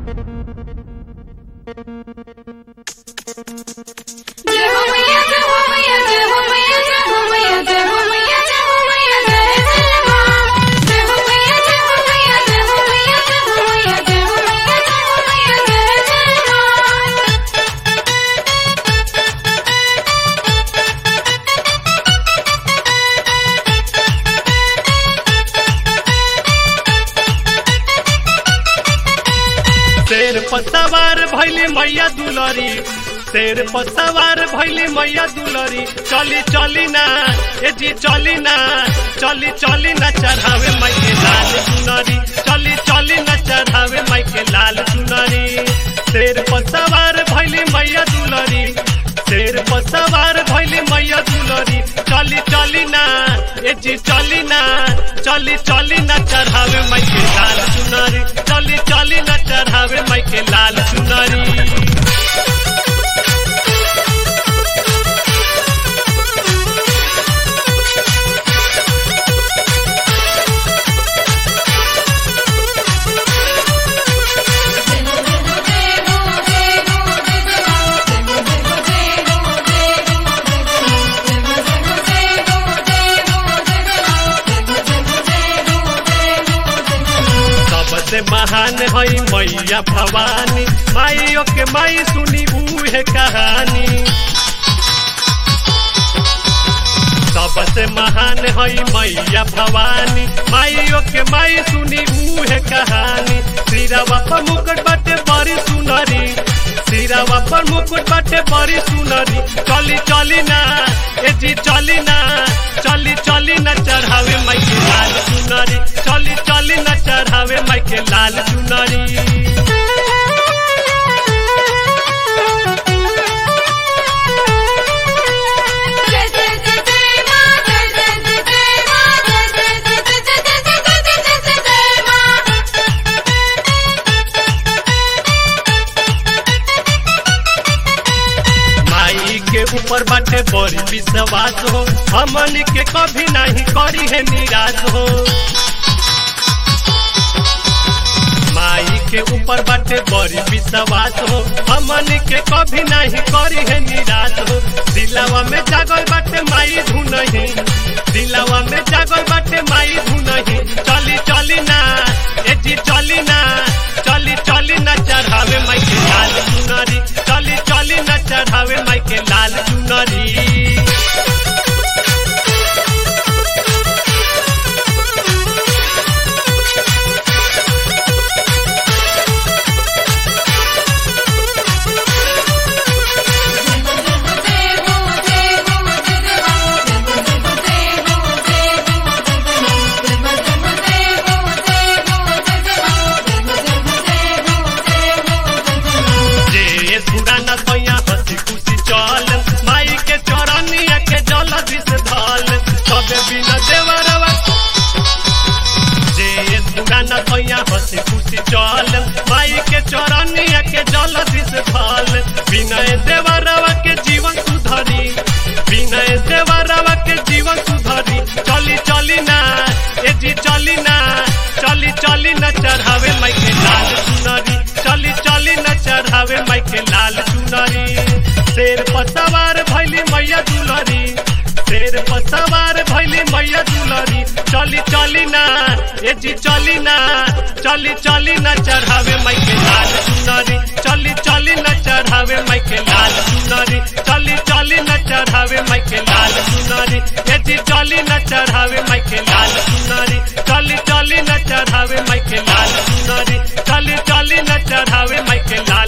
जय हो मैया जय हो मैया जय हो मैया जय हो मैया जय हो मैया जय हो मैया जय जय मां जय हो मैया जय हो मैया जय हो मैया जय हो मैया जय हो मैया जय हो मैया जय जय मां शेर पसवार भैली मैया दुलरी शेर पसवार भैली मैया दुलरी चली चली ना ए जी चली ना चली चली ना चढ़ावे माई के लाल चुनरी चली चली ना चढ़ावे माई के लाल चुनरी शेर पसवार भैली मैया दुलरी शेर पसवार भैली मैया दुलरी चली चली ना ए जी चली ना चली चली ना चढ़ावे माई के लाल चुनरी चली चली ना चढ़ावे माई के लाल चुनरी सबसे महान हई मैया भवानी माइयो के माई सुनी बूहे कहानी सबसे महान हई मैया भवानी माइयो के माई सुनी बूहे कहानी श्रीरावा पर मुकुट बाटे बड़ी सुनरी श्रीरावा पर मुकुट बाटे बड़ी सुनरी चली चली ना ए जी चली ना चली चली ना चढ़ावे माई के लाल चुनरी चली चली ना चढ़ावे माई के लाल चुनरी जय जय जय जय मां जय जय जय जय मां जय जय जय जय जय जय जय जय जय मां माई के ऊपर बाटे बड़ी विश्वास हो हमन के कभी नहीं करी है निराश हो माई के ऊपर बाटे बड़ी विश्वास हो हमन के कभी नहीं करी है निराश हो दिलावा में जागल बाटे माई धुनही दिलावा में जागल बाटे माई धुनही चली चली ना ए जी चली ना चली चली ना चढ़ावे माई के लाल चुनरी चली चली ना चढ़ावे माई के लाल चुनरी जे सुराना सैया हंसी खुशी चल माई के चौरानिया के जल दिस धल सबे बिना देवरवा जे सुराना सैया हंसी खुशी चल माई के चौरानिया के जल दिस धल विनय देवरवा के जीवन सुधरी विनय देवरवा के जीवन सुधरी चली चली ना ए जी चली ना चली चली ना चढ़ावे माई के लाल चुनरी चली चली न चढ़ावे माई के लाल चुनरी शेर पर सवार भैली मैया दुलरी शेर पर सवार भैली मैया दुलरी चली चली ना ए जी चली ना चली चली न चढ़ावे माई के लाल चुनरी चली चली न चढ़ावे माई के लाल चुनरी चली चली न चढ़ावे माई के लाल चुनरी ए जी चली न चढ़ावे माई के लाल चुनरी चली चली न चढ़ावे माई के लाल चुनरी चली चली न चढ़ावे माई के लाल